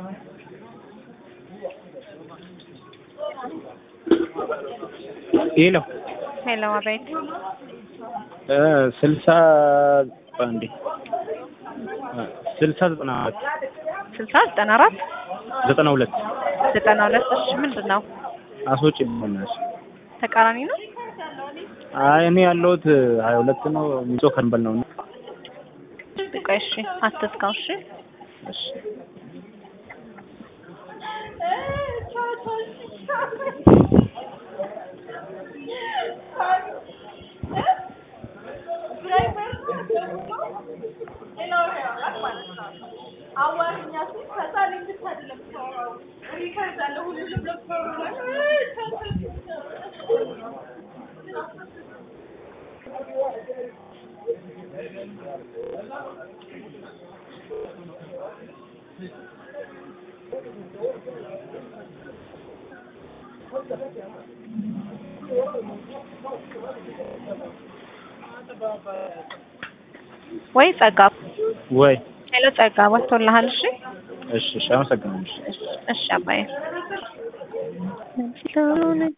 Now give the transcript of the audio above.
ሄሎ ሄሎ አቤት። ስልሳ አንዴ ስልሳ ዘጠና አራት ስልሳ ዘጠና አራት ዘጠና ሁለት ዘጠና ሁለት እሺ ምንድን ነው አስወጪ በእናትሽ። ተቃራኒ ነው? አይ እኔ ያለሁት ሀያ ሁለት ነው ሚጾ ከንበል ነው። ቆይ እሺ አትዝጋው እሺ እሺ ወይ ጸጋ ወይ ሄሎ ጸጋ ወጥቶልሃል እሺ እሺ እሺ አመሰግናለሁ። እሺ አባዬ